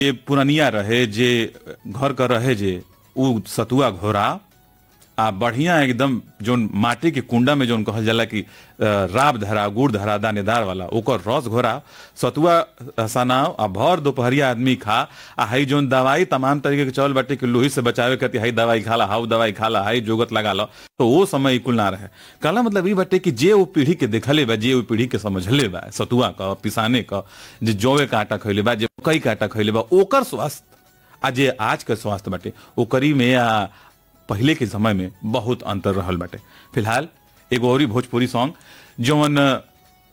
जे पुरनिया रहे जे घर का रहे जे उ सतुआ घोरा आ बढ़िया एकदम जोन माटी के कुंडा में जोन कहल जाला कि अ, राब धरा गुड़ धरा दानेदार वाला ओकर रस घोरा सतुआ सनाव आ भर दोपहरिया आदमी खा आ हई जोन दवाई तमाम तरीके के चल बाटे कि लोही से बचावे खातिर हई दवाई खाला हाउ दवाई खाला हई जोगत लगा लो तो वो समय कुल ना रहे कहला मतलब ई बाटे कि जे वो पीढ़ी के देखले बा जे वो पीढ़ी के समझले बा सतुआ का पिसाने का जे जौवे का आटा खैले बा जे कई का आटा खैले बा ओकर स्वास्थ्य आ जे आज के स्वास्थ्य बाटे ओकरी में आ पहले के समय में बहुत अंतर रहल बाटे फिलहाल एगो औरी भोजपुरी सॉन्ग जौन